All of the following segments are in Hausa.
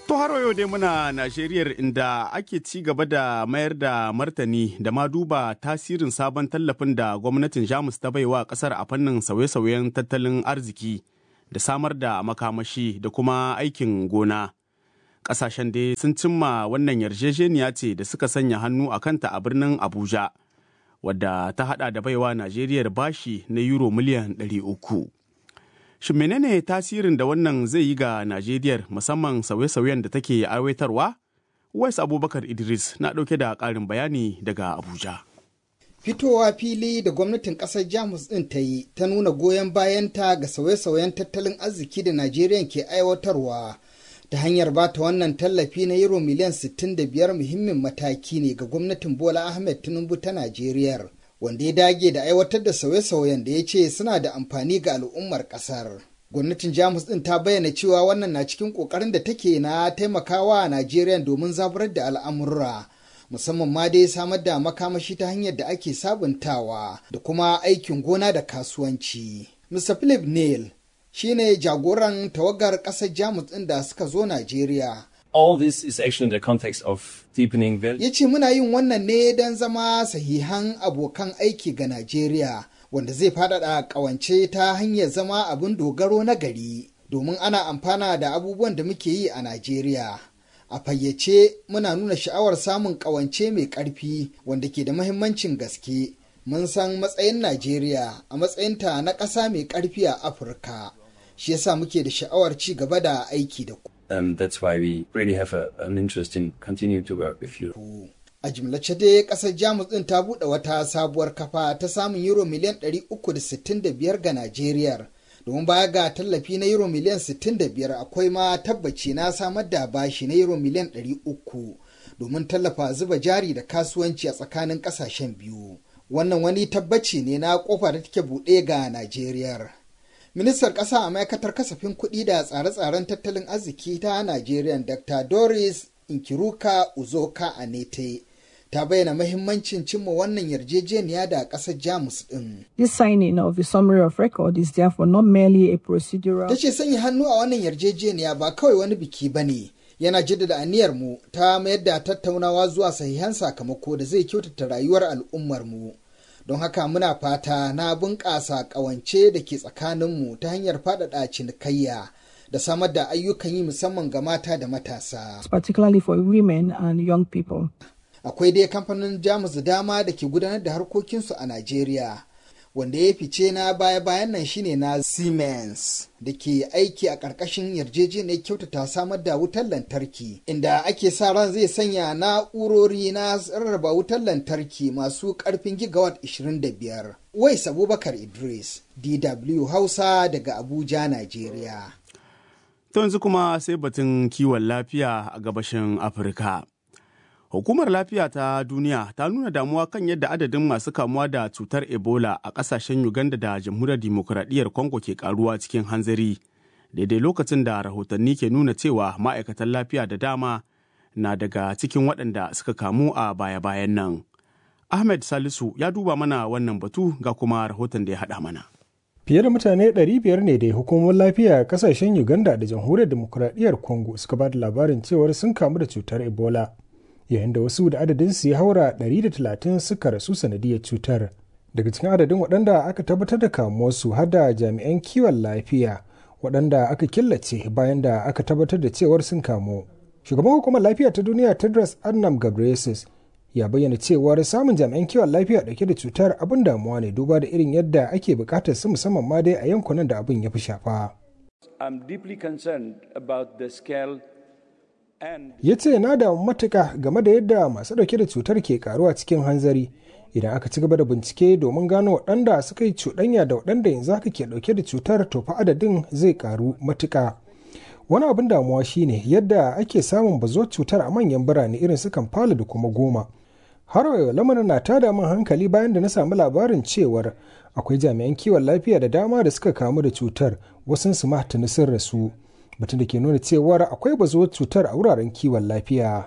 To har yau dai muna Najeriya inda ake ci gaba da mayar da martani da ma duba tasirin sabon tallafin da gwamnatin Jamus ta baiwa kasar a fannin sauye-sauyen tattalin arziki da samar da makamashi da kuma aikin gona. Ƙasashen dai sun cimma wannan yarjejeniya ce da suka sanya hannu a kanta a birnin Abuja, wadda ta hada da baiwa Najeriya bashi na euro miliyan 300. Shin menene tasirin da wannan zai yi ga Najeriya musamman sauye-sauyen da take aiwatarwa? Wais Abubakar Idris na ɗauke da ƙarin bayani daga Abuja. Fitowa fili da gwamnatin ƙasar Jamus ɗin ta yi ta nuna goyon bayanta ga sauye-sauyen tattalin arziki da Najeriya ke aiwatarwa ta hanyar ba ta wannan tallafi na euro miliyan 65 muhimmin mataki ne ga gwamnatin Bola Ahmed Tinubu ta Najeriya. wanda ya dage da aiwatar da sauye-sauyen da ya ce suna da amfani ga al'ummar kasar. Gwamnatin Jamus ɗin ta bayyana cewa wannan na cikin ƙoƙarin da take na taimakawa a Najeriya domin zaburar da al'amurra. Musamman ma dai samar da makamashi ta hanyar da ake sabuntawa da kuma aikin gona da kasuwanci. Mr. Philip Neal shine jagoran tawagar ƙasar Jamus ɗin da suka zo Najeriya. all this is actually in the context of deepening value. Ya ce muna yin wannan ne don zama sahihan abokan aiki ga Najeriya wanda zai faɗaɗa ƙawance ta hanyar zama abin dogaro na gari domin ana amfana da abubuwan da muke yi a Najeriya. A fayyace muna nuna sha'awar samun ƙawance mai ƙarfi wanda ke da mahimmancin gaske. Mun san matsayin Najeriya a matsayinta na ƙasa mai ƙarfi a Afirka. Shi yasa muke da sha'awar ci gaba da aiki da ku. Um, that's why we really have a, an interest in continuing to work with you. A jimlace dai kasar Jamus din ta buɗe wata sabuwar kafa ta samun euro miliyan 365 ga Najeriya. Domin baya ga tallafi na euro miliyan 65 akwai ma tabbaci na samar da bashi na euro miliyan 300 domin tallafa zuba jari da kasuwanci a tsakanin ƙasashen biyu. Wannan wani tabbaci ne na kofa da take buɗe ga Najeriya. Ministar ƙasa a ma'aikatar kasafin kuɗi da tsare-tsaren tattalin arziki ta Najeriya Dr. Doris Inkiruka Uzoka Anete ta bayyana mahimmancin cimma wannan yarjejeniya da ƙasar Jamus ɗin. This signing of the summary of record is therefore not merely a procedural. Ta ce sanya hannu a wannan yarjejeniya ba kawai wani biki ba ne. Yana jaddada aniyar mu ta mayar da tattaunawa zuwa sahihan sakamako da zai kyautata rayuwar al'ummar mu. don haka muna fata na bunƙasa ƙawance da ke tsakaninmu ta hanyar faɗaɗa cinikayya da samar da ayyukan yi musamman ga mata da matasa. particularly for women and young people. Akwai dai kamfanin Jamus da dama da ke gudanar da harkokinsu a Najeriya. Wanda ya fice na baya-bayan nan shine na Siemens da ke aiki a ƙarƙashin yarjejeniyar kyautata samar da wutar lantarki, inda ake sa ran zai sanya na'urori na rarraba wutar lantarki masu ƙarfin gigawatt 25. Wais Abubakar Idris, DW Hausa daga Abuja, Najeriya. To yanzu kuma sai batun kiwon lafiya a gabashin Afirka. Hukumar lafiya ta duniya ta nuna damuwa kan yadda adadin masu kamuwa da cutar Ebola a ƙasashen Uganda da jamhuriyar dimokuraɗiyyar Congo ke karuwa cikin hanzari. Daidai lokacin da rahotanni ke nuna cewa ma'aikatan lafiya da dama na daga cikin waɗanda suka kamu a baya-bayan nan. Ahmed Salisu ya duba mana wannan batu ga kuma rahoton da ya haɗa mana. Fiye da mutane 500 ne da hukumomin lafiya a kasashen Uganda da jamhuriyar demokuraɗiyyar Congo suka ba da labarin cewar sun kamu da cutar Ebola. Yayin da wasu da adadinsu ya haura 130 suka rasu sanadiyar cutar. Daga cikin adadin waɗanda aka tabbatar da kamuwarsu har da jami'an kiwon lafiya waɗanda aka killace bayan da aka tabbatar da cewar sun kamu. Shugaban hukumar lafiya ta duniya Tedros Adhanom Ghebreyesus ya bayyana cewar samun jami'an kiwon lafiya dauke da cutar abin damuwa ne duba da irin yadda ake bukatar su musamman ma dai a yankunan da abin ya fi shafa. Ya ce na da matuka game da yadda masu dauke da cutar ke karuwa cikin hanzari idan aka ci gaba da bincike domin gano waɗanda suka yi cuɗanya da waɗanda yanzu haka ke dauke da cutar to fa adadin zai karu matuka. Wani abin damuwa shine yadda ake samun bazuwar cutar a manyan birane irin su Kampala da kuma Goma. har wayo lamarin na tada min hankali bayan da na samu labarin cewar akwai jami'an kiwon lafiya da dama da suka kamu da cutar wasu su ma tuni sun rasu batun da ke nuna cewar akwai bazuwar cutar a wuraren kiwon lafiya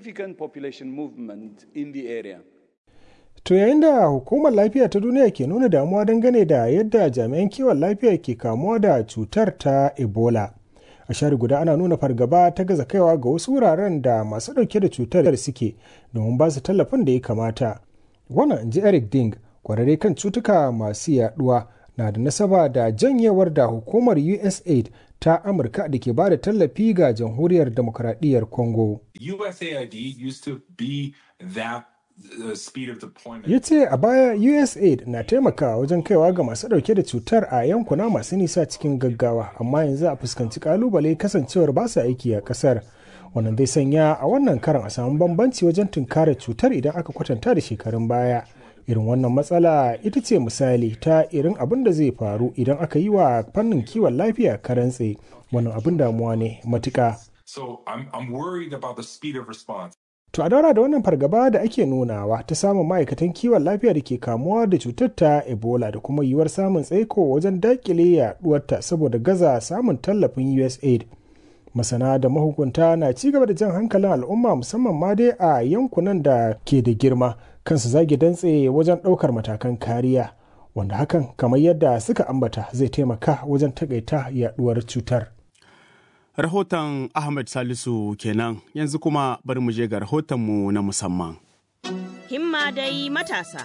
to yayin da hukumar lafiya ta duniya ke nuna damuwa dangane da yadda jami'an kiwon lafiya ke kamuwa da cutar ta ebola a share guda ana nuna fargaba ta gaza kaiwa ga wasu wuraren da masu ɗauke da cutar suke domin ba su tallafin da ya kamata wannan in ji eric ding kwararre kan cutuka masu yaduwa na da nasaba da janyewar da hukumar usaid ta amurka da ke ba da tallafi ga jamhuriyar demokuraɗiyyar congo USAID used to be that uh, speed of deployment. ya ce a baya usaid na taimakawa wajen kaiwa ga masu ɗauke da cutar a yankuna masu nisa cikin gaggawa amma yanzu a fuskanci kalubale kasancewar ba su aiki a ƙasar wannan zai sanya a wannan karan a samu bambanci wajen tunkarar cutar idan aka kwatanta da shekarun baya irin wannan matsala ita ce misali ta irin abin da zai faru idan aka yi wa fannin kiwon lafiya karantse wannan abin damuwa ne matuka So I'm, I'm worried about the speed of response. To a daura da wannan fargaba da ake nunawa ta samun ma'aikatan kiwon lafiya da ke kamuwa da cutar ta Ebola da kuma yiwuwar samun tsaiko wajen dakile yaduwarta saboda gaza samun tallafin USAID. Masana da mahukunta na ci gaba da jan hankalin al'umma musamman ma dai a yankunan da ke da girma kansu zage dantse wajen ɗaukar matakan kariya wanda hakan kamar yadda suka ambata zai taimaka wajen takaita yaduwar cutar. Rahoton Ahmed Salisu kenan yanzu kuma bari mu je ga rahotonmu na musamman. Himma dai matasa.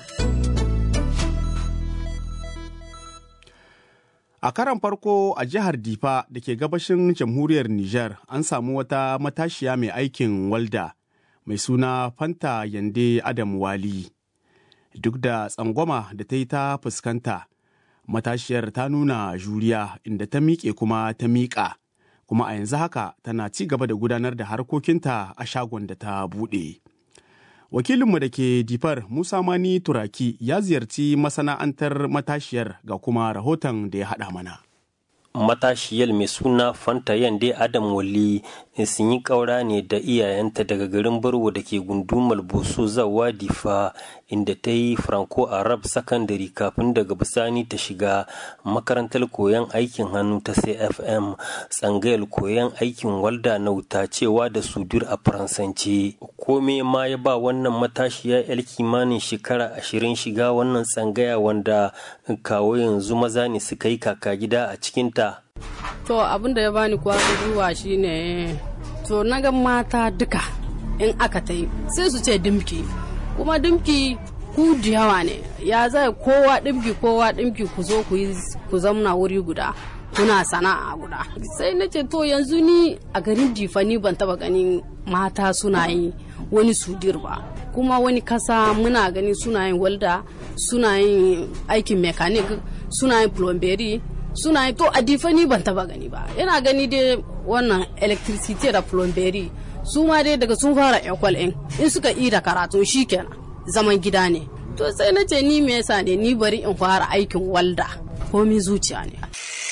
A karan farko a jihar Difa da ke gabashin jamhuriyar Nijar an samu wata matashiya mai aikin walda mai suna Fanta Yande Adam Wali. Duk da tsangwama da ta yi ta fuskanta, matashiyar ta nuna juriya inda ta miƙe kuma ta miƙa. kuma a yanzu haka tana ci gaba da gudanar da harkokinta a shagon da ta buɗe. Wakilinmu da ke difar Musa Mani Turaki ya ziyarci masana'antar matashiyar ga kuma rahoton da ya haɗa mana. matashiyar mai suna fanta yande adam wali sun yi ƙaura ne da iyayenta daga garin barwo da ke gundumar boso zawa difa inda ta yi franco arab secondary kafin daga bisani ta shiga makarantar koyon aikin hannu ta cfm tsangayar koyon aikin walda na wuta cewa da sudur a faransance kome ma ya ba wannan matashiya yar kimanin shekara ashirin shiga wannan tsangaya wanda kawo yanzu maza ne suka yi kaka gida a cikinta To abin da ya bani kwarin gwiwa shine to na ga mata duka in aka ta yi sai su ce dimki kuma dimki ku da yawa ne ya zai kowa dimki kowa dimki ku zo ku yi ku zamna wuri guda kuna sana'a guda sai na ce to yanzu ni a garin difani ban taba ganin mata suna yi wani sudir ba kuma wani kasa muna gani suna yin walda suna yin aikin mekanik suna yin plomberi suna yi to a difani ban taba gani ba yana gani dai wannan electricity da plumbery su ma dai daga sun fara ekwal in in suka yi da karatu kenan zaman gida ne to sai na ce ni me yasa ne ni bari in fara aikin walda komi zuciya ne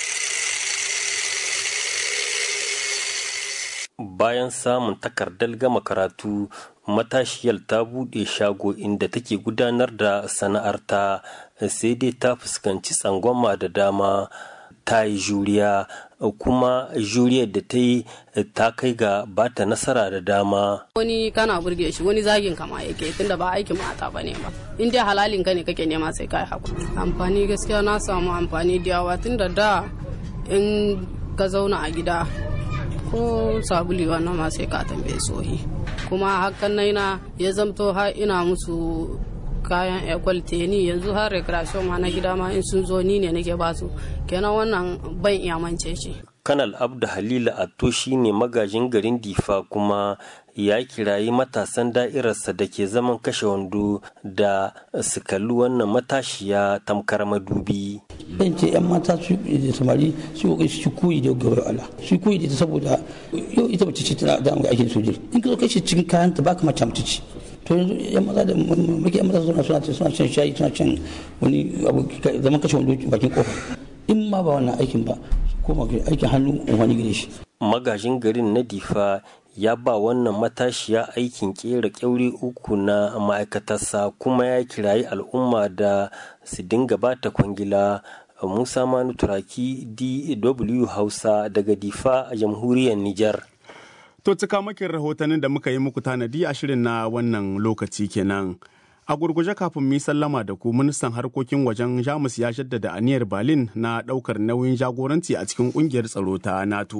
bayan samun takardar gama karatu matashiyar ta buɗe shago inda take gudanar da sana'arta sai dai ta fuskanci tsangwama da dama ta yi juriya kuma juriyar da ta yi ta kai ga bata nasara da dama wani kana burge shi wani zagin kama yake tunda ba aikin mata ba ne ba in dai halalin ka ne kake nema sai kai hakuri amfani gaskiya na samu amfani da yawa tunda da in ka zauna a gida ko sabuli wannan ma sai ka tambaye sohi kuma hakan na ya zamto har ina musu kayan ekwal teni yanzu har recreation ma na gida ma in sun zo ni ne nake basu kenan wannan ban iya mance shi kanal abdu halila atto shine magajin garin difa kuma ya kirayi matasan da'irarsa da ke zaman kashe wando da su kalli wannan matashiya tamkar madubi ban ce yan mata su da samari su kokari su koyi da gaba Allah su koyi da saboda yau ita mace ce tana da aikin sojiri in ka zo kai cikin kayan ta baka mace mace ce to yanzu yan maza da muke yan maza suna suna suna shan shayi suna shan wani abu zaman kashe wando bakin kofa in ma ba wannan aikin ba ko aikin hannu wani gare shi magajin garin na difa ya ba wannan matashiya aikin kera kyauri uku na ma'aikatarsa kuma ya kirayi al'umma da su dinga bata kwangila musa manu turaki dw hausa daga difa a jamhuriyar nijar To cika makin rahotannin da muka yi muku tanadi a shirin na wannan lokaci kenan. A gurguje kafin mu sallama da ku ministan harkokin wajen Jamus ya jaddada aniyar Berlin na ɗaukar nauyin jagoranci a cikin ƙungiyar tsaro ta NATO.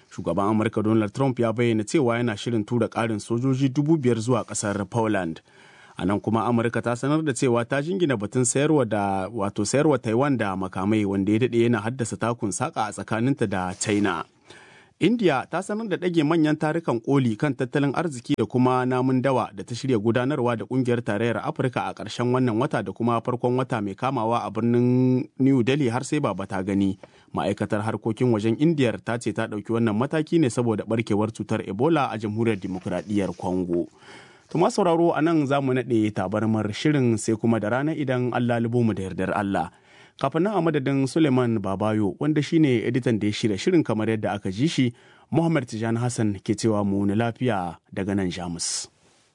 Shugaban Amurka Donald Trump ya bayyana cewa yana shirin tura ƙarin sojoji dubu biyar zuwa ƙasar Poland. A nan kuma Amurka ta sanar da cewa ta jingina batun sayarwa da wato sayarwa Taiwan da makamai wanda ya daɗe yana haddasa takun saƙa a tsakaninta da China. India ta sanar da ɗage manyan tarukan koli kan tattalin arziki da kuma namun dawa da ta shirya gudanarwa da ƙungiyar tarayyar Afirka a ƙarshen wannan wata da kuma farkon wata mai kamawa a birnin New Delhi har sai baba ta gani. Ma'aikatar harkokin wajen Indiyar ta ce ta ɗauki wannan mataki ne saboda barkewar cutar Ebola a jamhuriyar dimokuraɗiyyar Congo. Tuma sauraro a nan za mu naɗe tabarmar shirin sai kuma da rana idan Allah libo mu da yardar Allah. kafin nan a madadin suleiman babayo wanda shine editan da ya shirya shirin kamar yadda aka ji shi muhammad tijani hassan ke cewa mu na lafiya daga nan jamus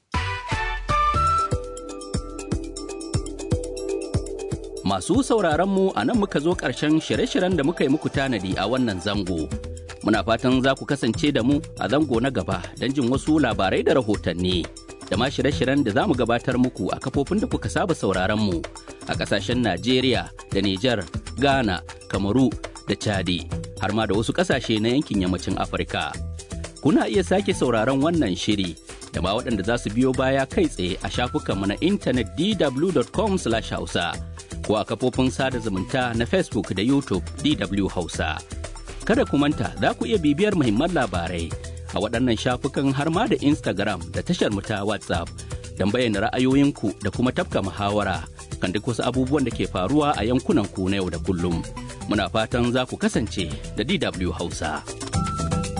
masu sauraron mu a nan muka zo ƙarshen shirye-shiryen da muka yi muku tanadi a wannan zango muna fatan za ku kasance da mu a zango na gaba don jin wasu labarai da rahotanni da ma shirye-shiryen da za mu gabatar muku a kafofin da kuka saba sauraron mu a kasashen Najeriya da Nijar, Ghana, Kamaru da Chadi har ma da wasu kasashe na yankin yammacin Afirka. Kuna iya sake sauraron wannan shiri da ma waɗanda za su biyo baya kai tsaye a shafukanmu na intanet dw.com/hausa ko a kafofin sada zumunta na Facebook da YouTube DW Hausa. Kada ku manta za ku iya bibiyar muhimman labarai a waɗannan shafukan har ma da Instagram da tashar mu ta WhatsApp don bayyana ra'ayoyinku da kuma tafka muhawara kan duk wasu abubuwan da ke faruwa a yankunan ku na yau da kullum. Muna fatan za ku kasance da DW Hausa.